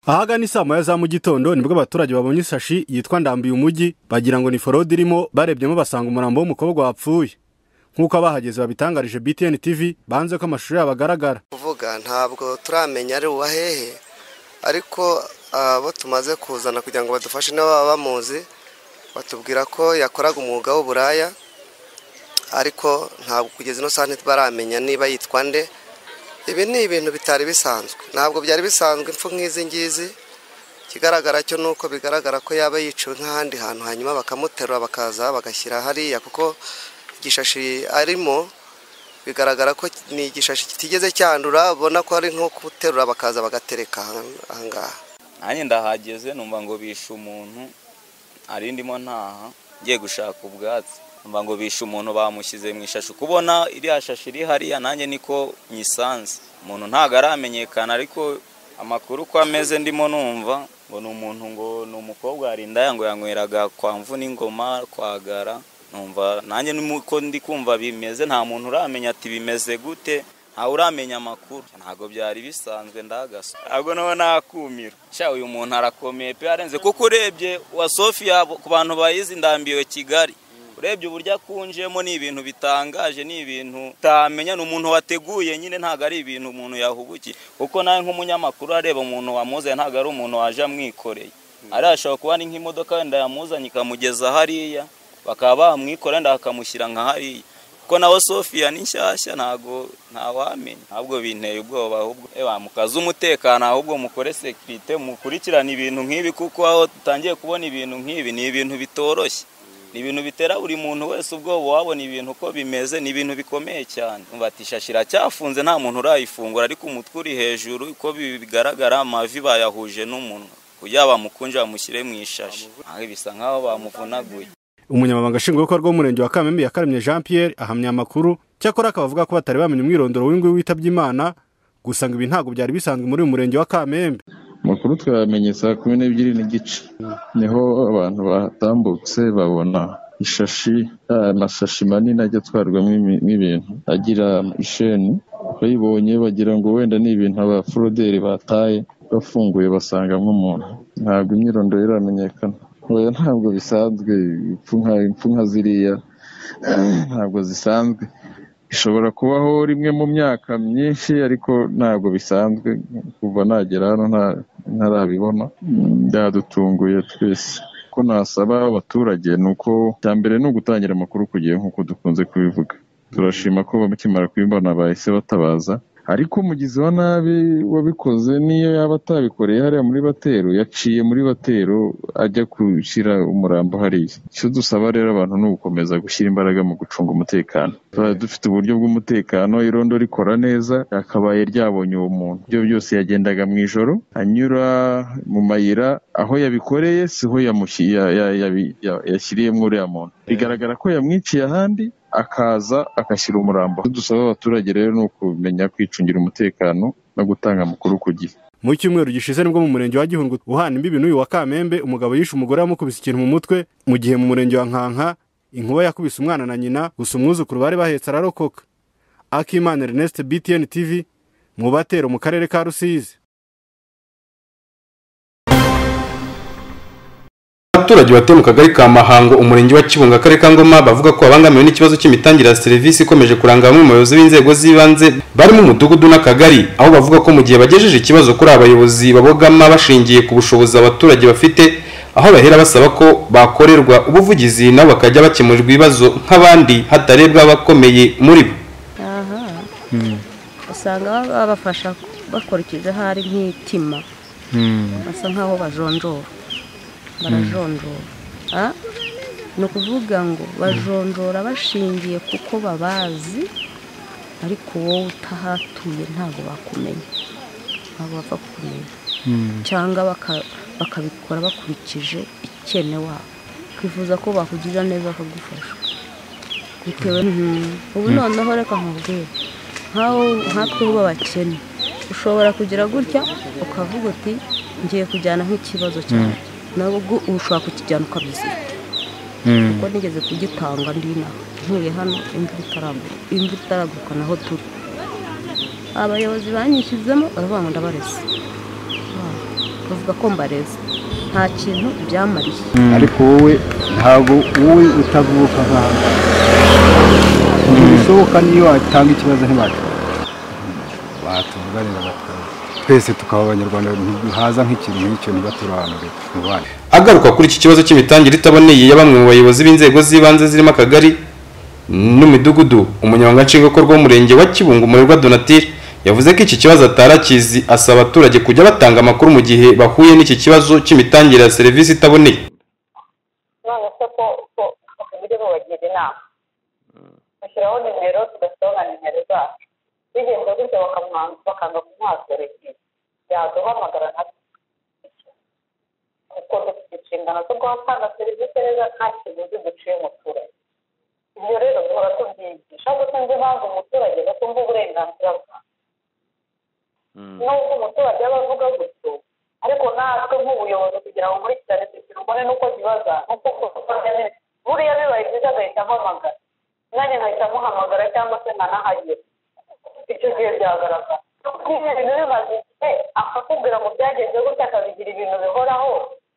ahagana isaa moya za mu gitondo nibwo abaturage babonye isashi yitwa ndambiye umujyi bagira ngo ni forode irimo barebyemo basanga umurambo w'umukobwa wapfuye nk'uko abahageze babitangarije btn tv banze ko amashusho yabo agaragara kuvuga ntabwo turamenya ari uwahehe ariko abo tumaze kuzana kugira ngo badufashe n'ababa bamuzi batubwira ko yakoraga umwuga w'uburaya ariko ntabwo kugeza ino saha ntitubaramenya niba yitwa nde ibi ni ibintu bitari bisanzwe ntabwo byari bisanzwe impfu nk'izi ngizi ikigaragara cyo ni uko bigaragara ko yaba yiciwe nk'ahandi hantu hanyuma bakamuterura bakaza bagashyira hariya kuko igishashi arimo bigaragara ko ni igishashi kitigeze cyandura ubona ko ari nko guterura bakaza bagatereka aha ngaha nanjye ndahageze numva ngo bishe umuntu hari ndimo ntaha ngiye gushaka ubwatsi numva ngo bishe umuntu bamushyize mu ishashi kubona iriya shashi iri hariya nanjye niko nyisanze umuntu ntabwo aramenyekana ariko amakuru uko ameze ndimo numva ngo ni umuntu ngo ni umukobwa hari indaya ngo yanyweraga kwa mvu n'ingoma kwagara numva nanjye nuko ndi kumva bimeze nta muntu uramenya ati bimeze gute ntawe uramenya amakuru ntabwo byari bisanzwe ndagasa ntabwo nawe nakumira sha uyu muntu arakomeye pe arenze kuko urebye wa sofiya ku bantu bayizi ndambiwe kigali urebye uburyo akunjemo ni ibintu bitangaje ni ibintu utamenya ni umuntu wateguye nyine ntabwo ari ibintu umuntu yahubukiye kuko nawe nk'umunyamakuru areba umuntu wamuzanye ntabwo ari umuntu waje amwikoreye ariya ashobora kuba ari nk'imodoka wenda yamuzanye ikamugeza hariya bakaba bamwikora wenda bakamushyira nka hariya kuko nawe sofiya ni nshyashya ntabwo ntawamenya ahubwo binteye ubwoba ahubwo eba mukaze umutekano ahubwo mukore sekirite mukurikirane ibintu nk'ibi kuko aho dutangiye kubona ibintu nk'ibi ni ibintu bitoroshye ni ibintu bitera buri muntu wese ubwoba wabona ibintu uko bimeze ni ibintu bikomeye cyane umva ati ishashi iracyafunze nta muntu urayifungura ariko umutwe uri hejuru uko bigaragara amavi bayahuje n'umunwa kugira bamukunje bamushyire mu ishashi Aha bisa nk'aho bamuvunaguye umunyamabanga nshingwabikorwa w'umurenge wa kamembe yakaremye jean pierre ahamya amakuru cyakora akaba avuga ko batari bamenya umwirondoro w'inguyu witabye imana gusa ngo ibi ntabwo byari bisanzwe muri uyu murenge wa kamembe amakuru twayamenye saa kumi n'ebyiri n'igice niho abantu batambutse babona ishashi ah, amasashi manini ajya atwarwamo imi- ibintu agira isheni bayibonye bagira ngo wenda ni ibintu abaforoderi bataye bafunguye basangamo umuntu ntabwo imyirondoro iramenyekana oya ntabwo bisanzwe impfu nka- impfu nka ziriya ntabwo zisanzwe ishobora kubaho rimwe mu myaka myinshi ariko ntabwo bisanzwe kuva nagera hano nta- ntarabibona Mm, byadutunguye twese ko nasaba abaturage ni uko cya mbere ni ugutangira amakuru ku gihe nk'uko dukunze kubivuga turashima ko bakimara kubibona bahise batabaza ariko umugizi wa nabi wabikoze niyo yaba atabikoreye hariya muri batero yaciye muri batero ajya gushyira umurambo hariya icyo dusaba rero abantu ni ugukomeza gushyira imbaraga mu gucunga umutekano tuba dufite uburyo bw'umutekano irondo rikora neza yakabaye ryabonye uwo muntu ibyo byose yagendaga mu ijoro anyura mu mayira aho yabikoreye siho yamushyi- ya- ya- yabi- ya- yashyiriyemo uriya muntu bigaragara ko yamwiciye ahandi akaza agashyira umurambo Icyo dusaba abaturage rero ni ukumenya kwicungira umutekano no gutanga amakuru ku gihe mu cyumweru gishize nibwo mu murenge wa gihundwe uhana imbibi n'uyu wa kamembe umugabo yishe umugore yamukubise ikintu mu mutwe mu gihe mu murenge wa nkanka inkuba yakubise umwana na nyina gusa umwuzukuru bari bahetse ararokoka akimana ernest btn tv mu batero mu karere ka rusizi abaturage batuye mu kagari ka mahango umurenge wa kibunga akarere ka ngoma bavuga ko babangamiwe n'ikibazo cy'imitangire ya serivisi ikomeje kuranga bamwe mu bayobozi b'inzego z'ibanze bari mu mudugudu n'akagari aho bavuga ko mu gihe bagejeje ikibazo kuri abayobozi babogama bashingiye ku bushobozi abaturage bafite aho bahera basaba ko bakorerwa ubuvugizi nabo bakajya bakemurirwa ibibazo nk'abandi hatarebwa abakomeye muri bo aha usanga baba babafasha bakurikije ahari nk'itima basa nk'aho bajonjora barajonjora Ah, ni ukuvuga ngo bajonjora bashingiye kuko babazi ariko wowe utahatuye ntabwo bakumenya ntabwo bapfa kukumenya cyangwa baka- bakabikora bakurikije ikene wabo twifuza ko bakugira neza bakagufasha bitewe Mhm. ubu noneho reka nkubwire nk'aho nkatwe bo abakene ushobora kugira gutya ukavuga uti ngiye kujyana nk'ikibazo cyanjye nawe ubwo ushobora kukijyana ukabyizika kuko nigeze kugitanga ndina ntuye hano imvura itaraguka imvura itaraguka naho turi abayobozi banyishyizemo baravuga ngo ndabareze bavuga ko mbareze nta kintu byamariye ariko wowe ntabwo wowe utavuka nk'ahantu ntibishoboka niyo watanga ikibazo ntibatwara batuvuganira batwara twese tukaba abanyarwanda haza nk'ikintu nk'icyo ntibaturobanure mubane agaruka kuri iki kibazo cy'imitangire itaboneye ya bamwe mu bayobozi b'inzego z'ibanze zirimo akagari n'imidugudu umunyamabanga nshingwabikorwa w'umurenge wa kibungo umurerwa donatire yavuze ko iki kibazo atarakizi asaba abaturage kujya batanga amakuru mu gihe bahuye n'iki kibazo cy'imitangire ya serivisi itaboneye none se ko ko uburyo bubagira inama bashyiraho nimero tugashyiraho na nimero zacu bigenze gutyo bakamwanza bakanga kumwasorekera yaduhamagara na kuko dufite inshingano zo kuhatanga serivisi neza nta kiguzi duciye umuturage ibyo rero duhora tubyigisha ariko sinzi impamvu umuturage batumva uburenganzira bwa nubwo umuturage aba avuga gutyo ariko natwe nk'ubuyobozi kugira ngo nkurikirane icyo kintu mbone n'uko kibaza n'uko kubaza buriya bibaye byiza agahita ampamagara nanjye nkahita amuhamagara cyangwa se nkanahagera icyo gihe byagaragara nk'iyo bintu bimaze igihe akakubwira ngo byagenze gutya akabigira ibintu bihoraho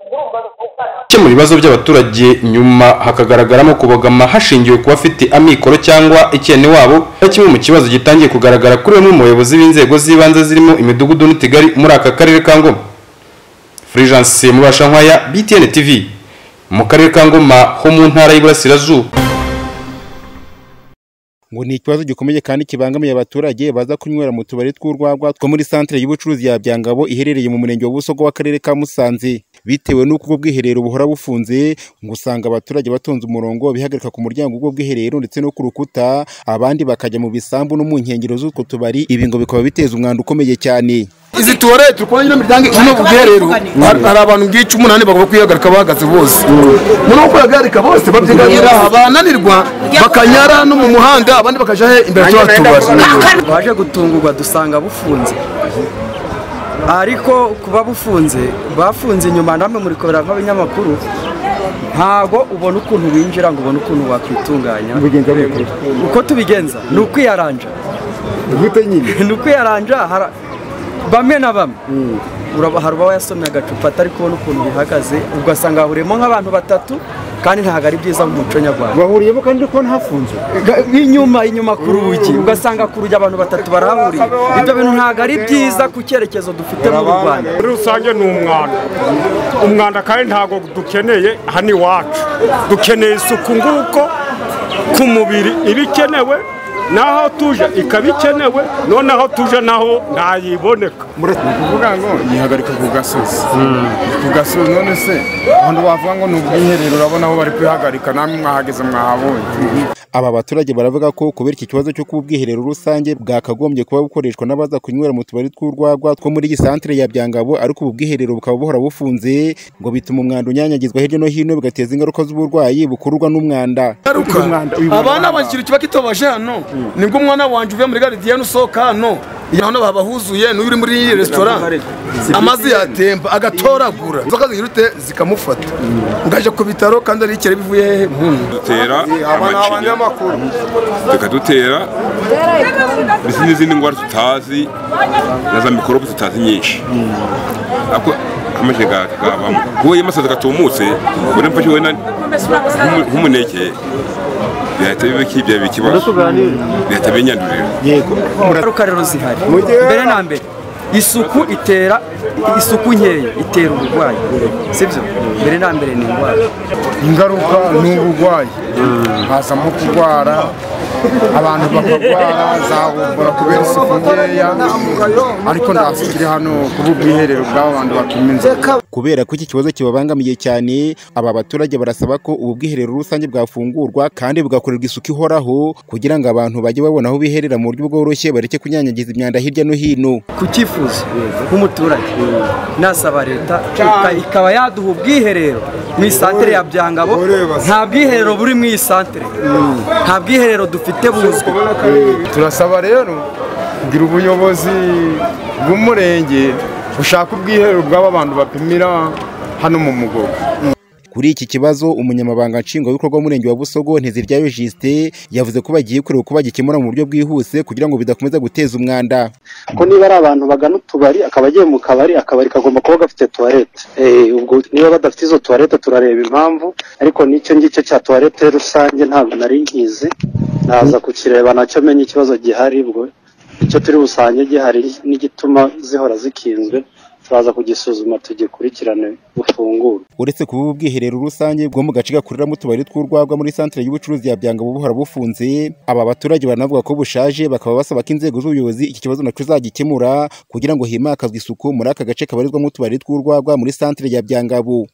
ubwo urumva bikugana gukemura ibibazo by'abaturage nyuma hakagaragaramo kubogama hashingiwe ku bafite amikoro cyangwa icyene wabo ari kimwe mu kibazo gitangiye kugaragara kuri bamwe mu bayobozi b'inzego z'ibanze zirimo imidugudu n'utugari muri aka karere ka ngoma furijanse mubashankwaya btn tv mu karere ka ngoma ho mu ntara y'iburasirazuba ngo ni ikibazo gikomeye kandi kibangamiye abaturage baza kunywera mu tubari tw'urwagwa two muri santere y'ubucuruzi ya byangabo iherereye mu murenge wa busogo w'akarere ka musanze bitewe n'uko ubwo bwiherero buhora bufunze ngo usanga abaturage batonze umurongo bihagarika ku muryango w'ubwo bwiherero ndetse no ku rukuta abandi bakajya mu bisambu no mu nkengero z'utwo tubari ibi ngo bikaba biteza umwanda ukomeye cyane izi tuwarete ukubona nyine imiryango iri mu bwiherero hari abantu bwica umunani bagomba kwihagarika bahagaze bose muri uko kwihagarika bose babyiganira bananirwa bakanyara no mu muhanda abandi bakajya he imbere tubari twaje gutungurwa dusanga bufunze ariko kuba bufunze bafunze inyuma namwe muri kubera nk'abanyamakuru ntabwo ubona ukuntu winjira ngo ubone ukuntu wakwitunganya mugenzi wawe kure uko tubigenza ni ukwiyaranja gute nyine ni ukwiyaranja hara- bamwe na bamwe uraba- hari uba yasomye agacupa atari kubona ukuntu bihagaze ugasanga hahuriyemo nk'abantu batatu kandi ntabwo ari byiza mu muco nyarwanda bahuriyemo kandi uri kubona hafunze Ga- inyuma inyuma ku rugi ugasanga ku rugi abantu batatu barahahuriye ibyo bintu ntabwo ari byiza ku cyerekezo dufite mu rwanda muri rusange ni umwanda umwanda kandi ntabwo dukeneye hano iwacu dukeneye isuku nguko ku mubiri iba ikenewe n'aho tuje ikaba ikenewe noneho tuje naho ntayiboneka kuvuga ngo yihagarika ku gasozi ku gasozi none se abantu bavuga ngo ni ubwiherero urabona aho bari kwihagarika namwe mwahageze mwahabonye Aba baturage baravuga ko kubera iki kibazo cyo kuba ubwiherero rusange bwakagombye kuba bukoreshwa n'abaza kunywera mu tubari tw'urwagwa two muri iyi santere ya Byangabo ariko ubu bwiherero bukaba buhora bufunze ngo bituma umwanda unyanyagizwa hirya no hino bigateza ingaruka z'uburwayi bukururwa n'umwanda ngaruka abana bakiri kiba kitobaje hano nibwo umwana wanjye uvuye muri garidiyeni usohoka hano iyo hano baba huzuye n'uyu uri muri iyi resitora amazi yatemba agatoragura inzoka zihirute zikamufata ngajya ku bitaro kandi ari ikere bivuye hehe muntu dutera amacinya tukadutera ndetse n'izindi ndwara tutazi na za mikorobe tutazi nyinshi ariko amacinya gabamo kuba iyo amasazi gatumutse ubona mfashe wenda nk'umu- nk'umuneke bihita biba kibya ikibazo bihita binyandurira ingaruka rero zihari mbere na mbere isuku itera isuku nkeya itera uburwayi sibyo mbere na mbere ni indwara ingaruka ni uburwayi hazamo kurwara abantu bakarwara zahobora kubera isuku nkeya ariko ndasikiri hano kuba ubwiherero bw'abo bantu bapima inzoga kubera ko iki kibazo kibabangamiye cyane aba baturage barasaba ko ubu bwiherero rusange bwafungurwa kandi bugakorerwa isuku ihoraho kugira ngo abantu bajye babona aho biherera mu buryo bworoshye bareke kunyanyagiza imyanda hirya no hino ku cyifuzo nk'umuturage nasaba leta ika- ikaba yaduha ubwiherero mu isantere ya byangabo nta bwiherero buri mu isantere nta bwiherero dufite buzwi turasaba rero kugira ubuyobozi bw'umurenge bushaka ubwiherero bw'aba bantu bapimira hano mu mugogo Kuri iki kibazo umunyamabanga nshingwabikorwa w'umurenge wa Busogo Nteziryayo Justin yavuze ko bagiye kureba uko bagikemura mu buryo bwihuse kugira ngo bidakomeza guteza umwanda ko niba ari abantu bagana utubari akaba agiye mu kabari akabari kagomba kuba gafite tuwarete ubwo niba badafite izo tuwarete turareba impamvu ariko n'icyo ngicyo cya tuwarete rusange ntabwo nari nkizi naza kukireba nacyo menya ikibazo gihari ubwo icyo turi busange gihari n'igituma zihora zikinzwe turaza kugisuzuma tugikurikirane bufungure uretse kuba ubu bwiherero rusange bwo mu gace gakoreramo utubari tw'urwagwa muri santere y'ubucuruzi ya byanga buhora bufunze aba baturage banavuga ko bushaje bakaba basaba ko inzego z'ubuyobozi iki kibazo nacyo zagikemura kugira ngo himakazwe isuku muri aka gace kabarizwamo utubari tw'urwagwa muri santere ya byangabu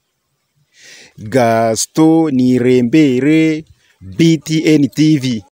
gasito nirembere btn tv